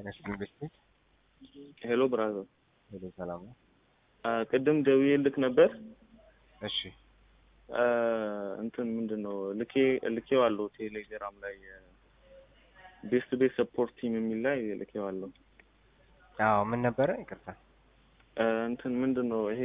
ጤናሽ ኢንቨስትሜንት ሄሎ ብራዘር፣ ሄሎ ሰላም ነው? ቅድም ደውዬ ልክ ነበር። እሺ እንትን ምንድን ነው ልኬ ልኬው አለው ቴሌግራም ላይ ቤስት ቤት ሰፖርት ቲም የሚል ላይ ልኬው አለው። አዎ ምን ነበረ? ይቅርታ እንትን ምንድን ነው ይሄ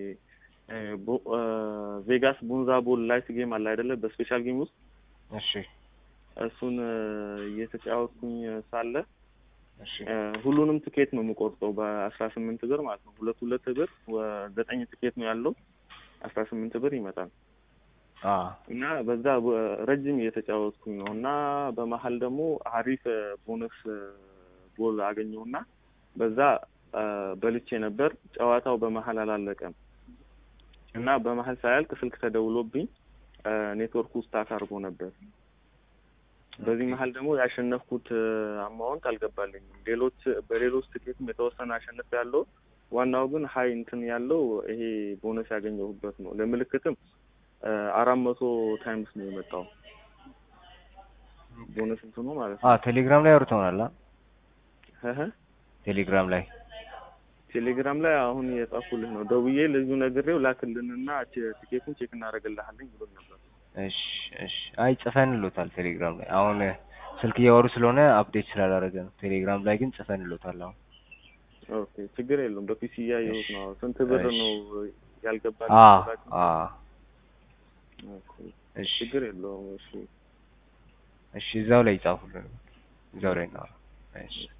ቬጋስ ቡንዛ ቦል ላይት ጌም አለ አይደለ? በስፔሻል ጌም ውስጥ እሺ እሱን እየተጫወትኩኝ ሳለ እሺ ሁሉንም ትኬት ነው የምቆርጠው በአስራ ስምንት ብር ማለት ነው። ሁለት ሁለት ብር ዘጠኝ ትኬት ነው ያለው አስራ ስምንት ብር ይመጣል አ እና በዛ ረጅም እየተጫወትኩኝ ነው እና በመሀል ደግሞ አሪፍ ቦነስ ጎል አገኘውና በዛ በልቼ ነበር። ጨዋታው በመሀል አላለቀም እና በመሀል ሳያልቅ ስልክ ተደውሎብኝ ኔትወርኩ ስታክ አድርጎ ነበር። በዚህ መሀል ደግሞ ያሸነፍኩት አማውንት አልገባልኝም። ሌሎች በሌሎች ትኬትም የተወሰነ አሸነፍ ያለው ዋናው ግን ሀይ እንትን ያለው ይሄ ቦነስ ያገኘሁበት ነው። ለምልክትም አራት መቶ ታይምስ ነው የመጣው ቦነስ እንትኑ ማለት ነው። አ ቴሌግራም ላይ አውርተውናል። አ እህ ቴሌግራም ላይ ቴሌግራም ላይ አሁን የጻፉልህ ነው። ደውዬ ልጁ ነግሬው ላክልንና ቲኬቱን ቼክ እናደርግልሃለን ብሎኝ ነበር። እሺ እሺ። አይ ጽፈንሎታል ቴሌግራም ላይ አሁን ስልክ እያወሩ ስለሆነ አፕዴት ስላላደረገ ነው። ቴሌግራም ላይ ግን ጽፈንሎታል አሁን ኦኬ ችግር የለውም። በፒሲ እያየሁት ነው። ስንት ብር እሺ። ነው ያልገባል? አ አ ኦኬ እሺ ችግር የለውም። እሺ እሺ እዛው ላይ ይጻፉልን። እዛው ላይ ነው። እሺ